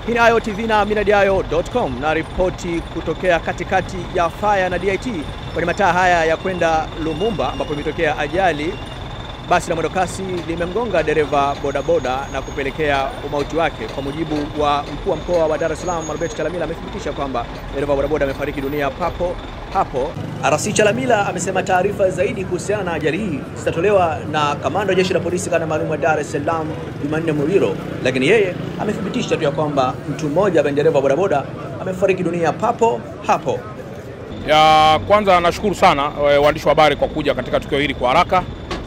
Hii ni Ayo TV na millardayo.com na ripoti kutokea katikati ya Faya na DIT kwenye mataa haya ya kwenda Lumumba ambapo imetokea ajali. Basi la mwendokasi limemgonga dereva bodaboda na kupelekea umauti wake. Kwa mujibu wa mkuu wa mkoa wa Dar es Salaam Albert Chalamila, amethibitisha kwamba dereva bodaboda amefariki dunia papo hapo. RC Chalamila amesema taarifa zaidi kuhusiana na ajali hii zitatolewa na kamanda wa jeshi la polisi kanda maalum wa Dar es Salaam Jumanne Muliro, lakini yeye amethibitisha tu ya kwamba mtu mmoja ambaye dereva bodaboda amefariki dunia papo hapo. Ya kwanza nashukuru sana e, waandishi wa habari kwa kuja katika tukio hili kwa haraka.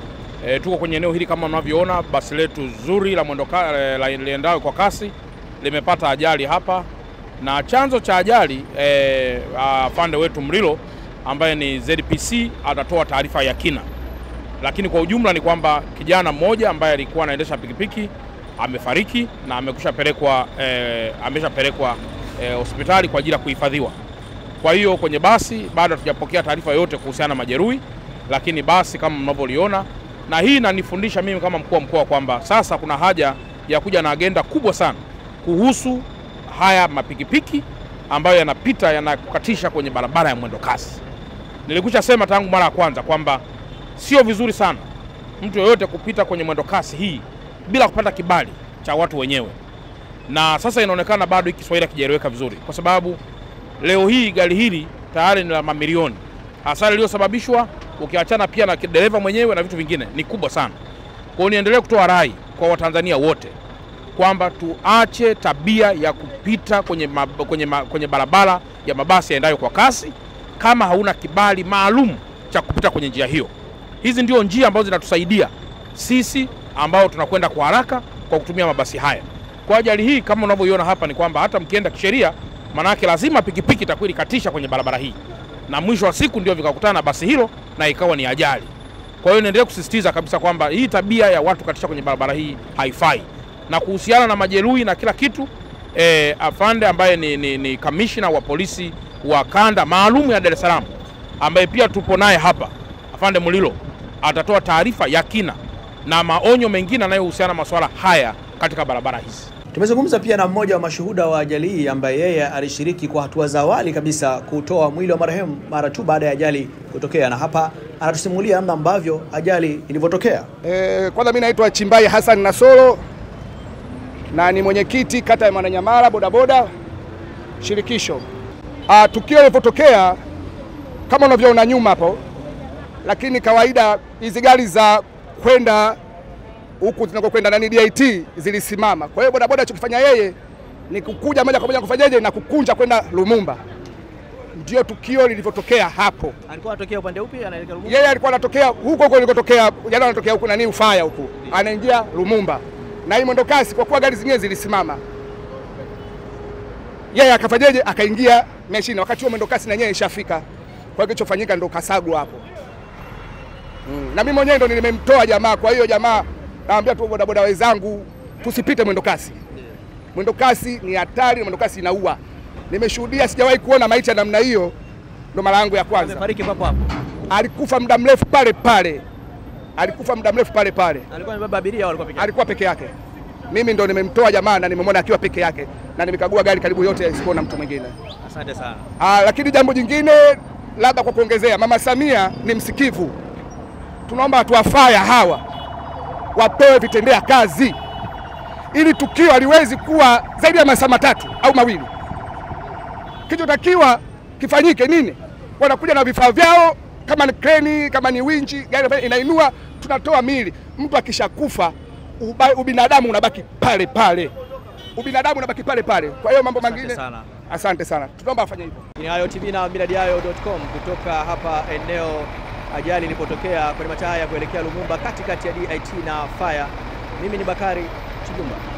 E, tuko kwenye eneo hili kama mnavyoona, basi letu zuri la mwendo liendayo kwa kasi limepata ajali hapa, na chanzo cha ajali e, afande wetu Mlilo ambaye ni ZPC atatoa taarifa ya kina, lakini kwa ujumla ni kwamba kijana mmoja ambaye alikuwa anaendesha pikipiki amefariki na amekushapelekwa e, ameshapelekwa e, hospitali kwa ajili ya kuhifadhiwa. Kwa hiyo kwenye basi bado hatujapokea taarifa yoyote kuhusiana na majeruhi, lakini basi kama mnavyoliona, na hii inanifundisha mimi kama mkuu wa mkoa kwamba sasa kuna haja ya kuja na agenda kubwa sana kuhusu haya mapikipiki ambayo yanapita yanakukatisha kwenye barabara ya mwendo kasi. Nilikwisha sema tangu mara ya kwanza kwamba sio vizuri sana mtu yoyote kupita kwenye mwendo kasi hii bila kupata kibali cha watu wenyewe, na sasa inaonekana bado hiki Kiswahili hakijaeleweka vizuri, kwa sababu leo hii gari hili tayari ni la mamilioni. Hasara iliyosababishwa ukiachana pia na dereva mwenyewe na vitu vingine ni kubwa sana. Kwa hiyo niendelee kutoa rai kwa Watanzania wote kwamba tuache tabia ya kupita kwenye, ma, kwenye, ma, kwenye barabara ya mabasi yaendayo kwa kasi kama hauna kibali maalum cha kupita kwenye njia hiyo. Hizi ndio njia ambazo zinatusaidia sisi ambao tunakwenda kwa haraka kwa kutumia mabasi haya. Kwa ajali hii kama unavyoiona hapa ni kwamba hata mkienda kisheria, manake lazima pikipiki itakuwa ilikatisha kwenye barabara hii, na mwisho wa siku ndio vikakutana na basi hilo na ikawa ni ajali. Kwa hiyo niendelee kusisitiza kabisa kwamba hii tabia ya watu katisha kwenye barabara hii haifai. Na kuhusiana na majeruhi na kila kitu eh, afande ambaye ni, ni, ni kamishna wa polisi wa kanda maalum ya Dar es Salaam ambaye pia tupo naye hapa, afande Mulilo atatoa taarifa ya kina na maonyo mengine yanayohusiana na masuala haya katika barabara hizi. Tumezungumza pia na mmoja wa mashuhuda wa ajali hii ambaye yeye alishiriki kwa hatua za awali kabisa kutoa mwili wa marehemu mara tu baada ya ajali kutokea, na hapa anatusimulia namna ambavyo ajali ilivyotokea. E, kwanza mimi naitwa Chimbai Hassan Nasoro na ni mwenyekiti kata ya Mwananyamala bodaboda shirikisho. A, tukio lilivyotokea kama unavyoona nyuma hapo, lakini kawaida hizi gari za kwenda huku zinakokwenda nani DIT zilisimama. Kwa hiyo bodaboda alichokifanya yeye ni kukuja moja kwa moja kufanyaje na kukunja kwenda Lumumba. Ndio tukio lilivyotokea hapo. Alikuwa anatokea upande upi? Anaelekea Lumumba. Yeye alikuwa anatokea huko huko ilikotokea, jana anatokea huku nani Ufaya huku, anaingia Lumumba na hii mwendo kasi, kwa kuwa gari zingine zilisimama, yeye akafanyaje, akaingia meshini, wakati huo mwendo kasi na yeye ishafika. Kwa hiyo kilichofanyika ndo kasagwa hapo. Mm. Na mimi mwenyewe ndo nimemtoa jamaa, kwa hiyo jamaa naambia tu bodaboda wenzangu tusipite mwendo kasi. Mwendo kasi ni hatari, mwendo kasi inaua. Nimeshuhudia, sijawahi kuona maiti ya namna hiyo, ndo mara yangu ya kwanza. Amefariki papo hapo. Alikufa muda mrefu pale pale, alikufa muda mrefu pale pale, Alikuwa amebeba abiria au alikuwa peke yake? alikuwa peke yake. Mimi ndo nimemtoa jamaa na nimemwona akiwa peke yake, na nimekagua gari karibu yote, sikuona mtu mwingine. Asante sana. Ah, lakini jambo jingine labda kwa kuongezea, Mama Samia ni msikivu, tunaomba watu wa Faya hawa wapewe vitendea kazi, ili tukio haliwezi kuwa zaidi ya masaa matatu au mawili. Kilichotakiwa kifanyike nini? Wanakuja na vifaa vyao, kama ni kreni, kama ni winchi, gari inainua, tunatoa mili. Mtu akishakufa uba- ubinadamu unabaki pale pale, ubinadamu unabaki pale pale. Kwa hiyo mambo Asante mengine, sana. asante sana, tunaomba afanye hivyo. Ni Ayo TV na millardayo.com kutoka hapa eneo ajali ilipotokea kwenye mataa ya kuelekea Lumumba katikati ya DIT na Faya. Mimi ni Bakari Chijumba.